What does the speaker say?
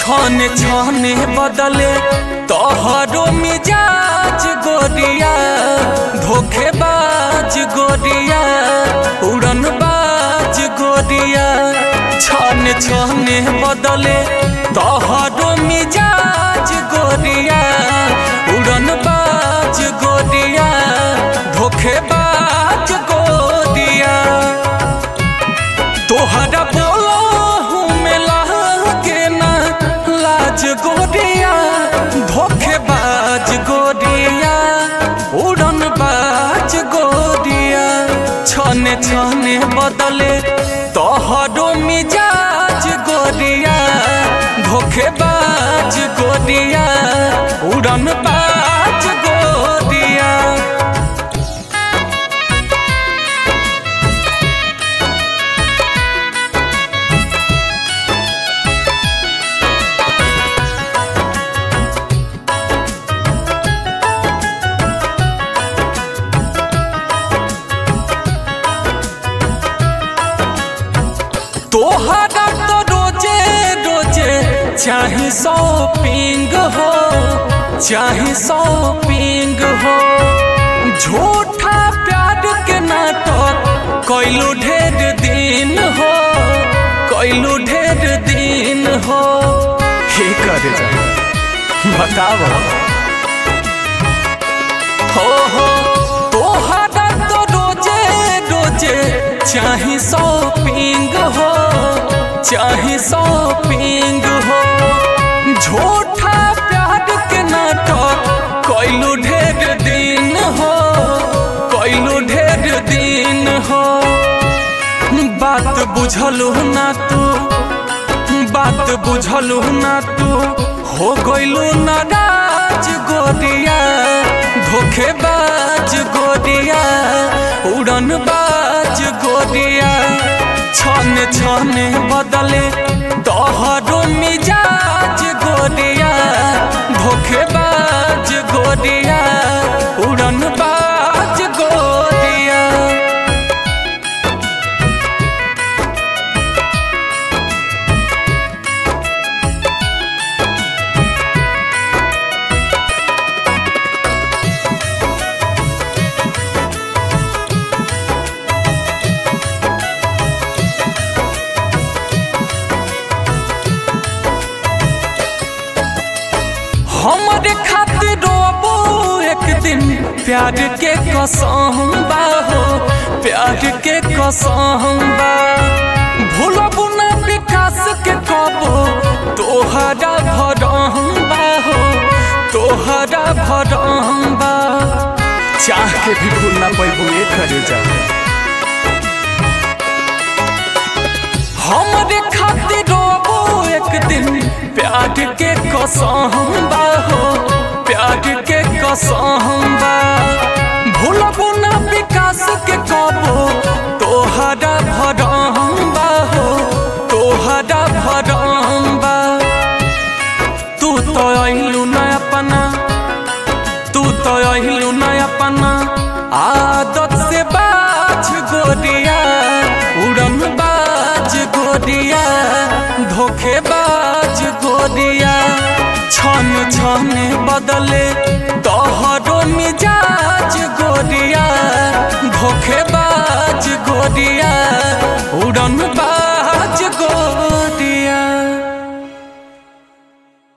छने छने बदले तोहरो मिजाज गोरिया धोखेबाज गोरिया उड़नबाज गोरिया छने छने बदले तोहरो मिजाज गोरिया उड़नबाज गोरिया धोखेबाज गोरिया तोहरा बोलो हूँ मिला के ना लाज गोरिया धोखेबाज गोरिया उड़न बाज गोरिया छने छने बदले तोहरो मिजाज गोरिया धोखेबाज गोरिया उड़न बाज गोरिया तोहरा तो रोजे रोजे चाहे शॉपिंग हो चाहे शॉपिंग हो झूठा प्यार के नाटक कैलू ढेर दिन हो कैलू ढेर दिन हो हे कर बताओ हो हो तोहरा तो रोजे रोजे चाहे शॉपिंग हो चाहे शॉपिंग हो झूठा प्यार के नाटक कैलू ढेर दिन हो कैलू ढेर दिन हो बात बुझलू ना तू बात बुझलू ना तू हो गइलू नाराज गोरिया धोखेबाज गोरिया उड़न बाज गोरिया छन छन बदले तोहरो मिजाज गोरिया धोखेबाज गोरिया उड़न बाज गोरिया हमारे खातिर रोबो एक दिन प्यार के कसम बा हो प्यार के कसम बा भूलबू ना विकास के कबो तोहरा भरम बा हो तोहरा भरम बा चाह के भी भूल ना पैबू ये करे जा हमारे खातिर रोबो एक दिन प्यार के कसम बा हो प्यार के कसम बा भूलबू ना विकास के कबो तोहरा भरम बा हो तोहरा भरम बा तू तो अहिलू ना अपना तू तो अहिलू ना अपना आदत से बाज गोरिया उड़न बाज गोरिया धोखेबाज गोरिया छन छन बदले तोहरो मिजाज गोरिया धोखेबाज गोरिया